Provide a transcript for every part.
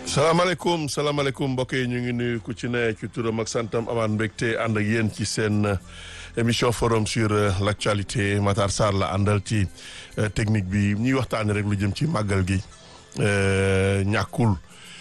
salaamaaleykum salaamaaleykum mbokk yi ñu ngi nuyu ku ci ne ci turam ak santam amaan mbégte ànd ak yéen ci seen émission forum sur l' actualité Matar Sarr la àndal ci technique bi ñuy waxtaanee rek lu jëm ci màggal gi ñàkkul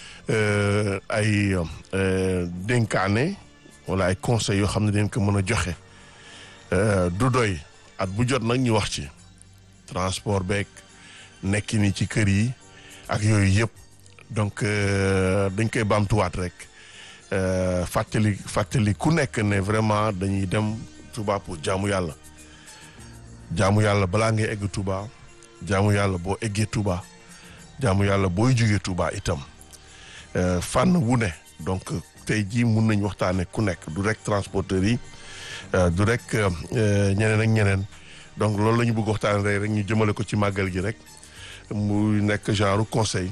ay dénkaane wala ay conseils yoo xam ne dañ ko mën a joxe du doy at bu jot nag ñu wax ci transport beeg nekki ni ci kër yi ak yooyu yëpp. donc dañ koy baamtuwaat rek fàttali fàttali ku nekk ne vraiment dañuy dem Touba pour jaamu yàlla jaamu yàlla balaa ngay egg Touba jaamu yàlla boo eggee Touba jaamu yàlla booy jógee Touba itam fànn wu ne donc tey jii mun nañ waxtaane ku nekk du rek transporteurs yi du rek ñeneen ak ñeneen donc loolu la ñu bëgg waxtaane rek rek ñu jëmale ko ci màggal gi rek mu nekk genre conseil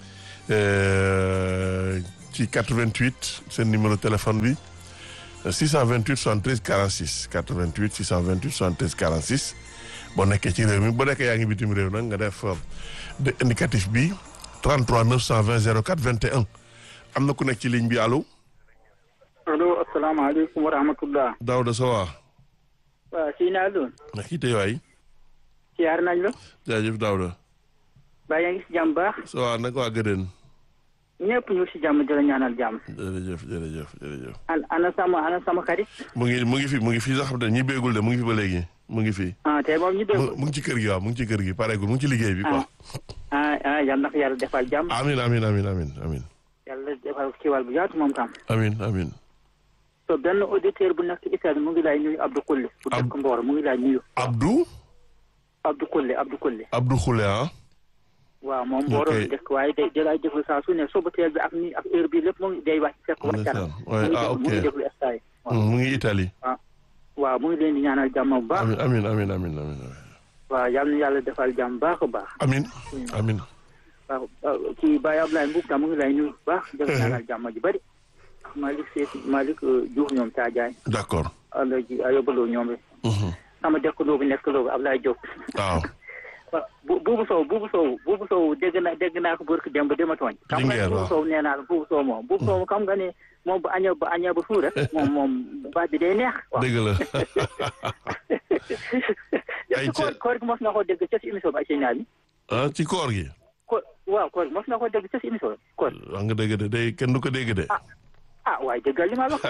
ci 88 seen numéro téléphone bi 628 73 46 88 628 73 46 boo nekkee ci réew mi boo nekkee yaa ngi bitim réew nag nga def de indicatif bi 33 920 04 21 am na ku nekk ci ligne bi allo. allo asalaamaaleykum wa rahmatullah. Daouda Sowa. waaw si naa doon. na kii tey waay. siyaar nañ la. jaajëf Daouda. baa yaa ngi si jàmm baax. Sowa nag waa Gëdën. ñëpp ñu si jàmm di la ñaanal jàmm. jërëjëf jërëjëf jërëjëf. an ana sama ana sama xarit. mu ngi mu ngi fi mu ngi fi sax xam ne ñi béegul de mu ngi fi ba léegi mu ngi fi. ah tey moom ñu dégg. mu ngi ci kër gi waaw mu ngi ci kër gi pareegul mu ngi ci liggéey bi quoi. ah ah yal na ko yàlla defal jàmm. amin amin amin amin amin yàlla defal kiiwal bu yaatu moom tam. amin amin so benn auditeur bu nekk Italie mu ngi lay nuyu Abdou Kolle. bu dëkk Mboro mu ngi lay nuyu. Abdou. Abdou Kolle Abdou Kolle. Abdou Khoule ah. waaw moom Mboro la dëkk waaye day day lay déglu saa su ne suba teel bi ak ni ak heure bi lépp mu ngi day wàcc fekk wàccal. ah ok mu ngi déglu stade. mu ngi Italie. waaw mu ngi leen di ñaanal jàmm bu baax. amin amin amin amin waaw yal na yàlla defal jàmm baax a baax. amin amin waaw kii Baye Ablaye Mboub tam mu ngi lay nuyu bu baax. def ñaanal jàmm ji bëri. Malick Seck Malick Diouf ñoom Tadiaye. d' accord. Alaji Ayobaloo ñoom rek. sama dëkkandoo bi nekkaloo bi Ablaye Diop. waaw. waaw bu buubu sow buubu sow buubu sow dégg na dégg naa ko barki démb dama tooñ. xam nga buubu sow nee naa la buubu sow moom buubu sow xam nga ne moom bu añee ba añee ba suur rek moom moom baat bi day neex. dëgg la. ay koor koor gi mos na ko dégg ca si émission bi ay signal yi. ah ci koor gi. ko waaw koor gi mos na ko dégg ca si émission bi koor. wax nga dégg de day kenn du ko dégg de. ah waaye dëggal li ma wax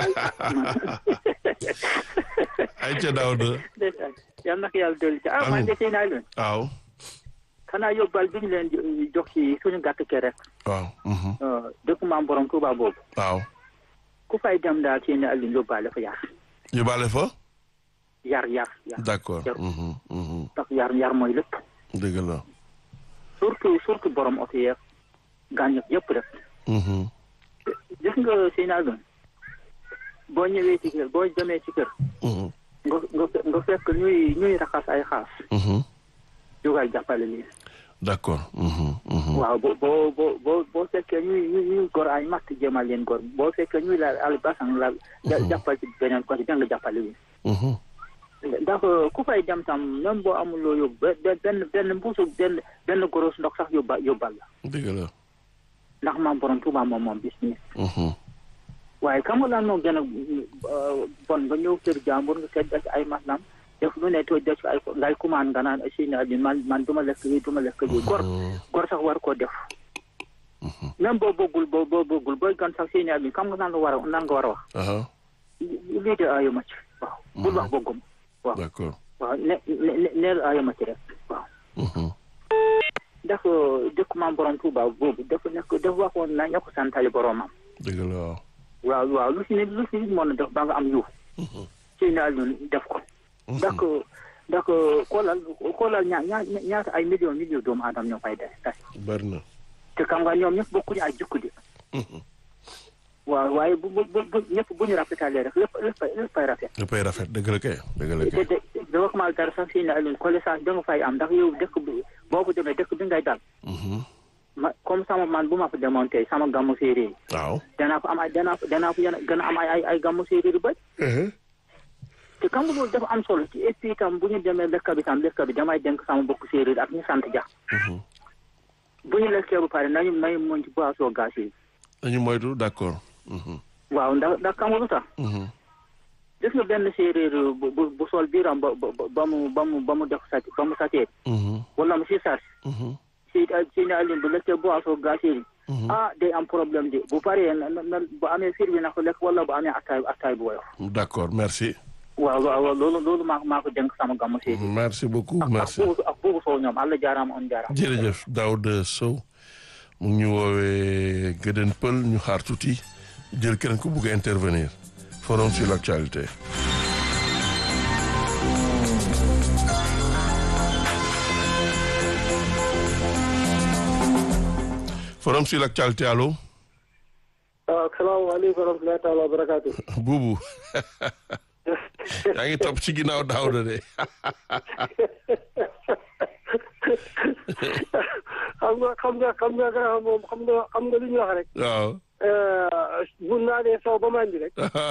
ay ca Daouda. yal na ko yàlla dolli ci ah man de seen naa leen. waaw. xanaa yóbbal bi ñu leen jox ci suñu gàtt kër rek. waaw. dëkk maam borom Touba boobu. waaw. ku fay dem daal seen àll yóbbaale fa yar. yóbbaale fa. yar yar yar. d' accord. ndax yar yar mooy lépp. dëgg la. surtout surtout borom oto yeeg gàncax yëpp rek. gis nga seen àll boo ñëwee ci kër boo demee ci kër. nga nga nga fekk ñuy ñuy raxas ay xaas. jógal jàppale leen. d' accord. waaw boo boo boo boo boo fekkee ñuy ñuy gor ay matt jéemal leen gor boo fekkee ñuy laal al basan la jàppal ci beneen côté da nga jàppale leen. ndax ku fay dem tam même boo amuloo yóbbu benn benn mbuusu benn benn goros ndox sax yóbba yóbbal la. dëgg la. ndax maam borom Tuuba moom moom bis mi. waaye xam nga lan moo gën a bon nga ñëw kër jàmbur nga seet ci ay maslam def lu ne too def ay ngay commande nga naan si na man man du ma lekk lii du ma lekk lii gor gor sax war koo def même boo bëggul boo boo bëggul booy gan sax si na bi xam nga naan la war a naan nga war a wax lii de ayo ma ci waaw bul wax bëggum waaw d'accord waaw ne ne neel ayo ma ci rek waaw ndax dëkk maam borom Tuuba boobu dafa nekk dafa waxoon na ña ko santali boromam dëgg la waaw waaw waaw lu si nit lu si nit mën a def ba nga am yiw si na ñun def ko ndax ndax xoolal xoolal ñaa ñaa ñaata ay millions millions doomu aadama ñoo fay des tas bari na te xam nga ñoom ñëpp bokkuñu ay jukku di waaw waaye bu bu bu ñëpp bu ñu rafetalee rek lépp lépp lépp fay rafet léppay rafet dëgg la kay dëgg la kay te dama commencé dara sax si ne alun connaissance da nga fay am ndax yow dëkk bi boo ko demee dëkk bi ngay dal ma comme sama man bu ma fa demoon tey sama gàmmu séeréer yi waaw danaa ko am ay danaa ko danaa ko gën a am ay ay ay gàmmu séeréer yu bëri te xam nga loolu dafa am solo ci et puis tam bu ñu demee lekk bi tam lekk bi damay dénk sama mbokk séeréer ak ñu sant ja bu ñu lekkee ba pare nañu may muñ ci boisson gaz yi dañu moytu d'accord. waaw ndax ndax xam nga lu tax gis nga benn séeréer bu bu bu sol biiram ba ba ba mu ba mu ba mu def sàcc ba mu sàccee wala mu si sàcc si si ne Alioune bu lekkee boisson gazeux yi ah day am problème de bu paree na na bu amee fiir bi na ko lekk wala bu amee attaay attaay bu woyof d'accord merci. waaw waaw loolu loolu maa maa ko dénk sama gàmmu séeréer merci beaucoup merci. ak buubu ak buubu soo ñoom Allah jaaraama on jaaraama jërëjëf Daouda Sow mu ngi ñu woowee Gëdën Pël ñu xaar tuuti jël keneen ku bugg a intervenir forum sur l'actualité. forum sur l'actualité allo. waaw salaamaaleykum wa rahmatullahi taala wa barakaatu. buubu yaa ngi topp ci ginnaaw Daouda de. xam nga xam nga xam nga moom xam nga xam nga lu ñuy wax rek. waaw. bu naanee saw ba màndi rek.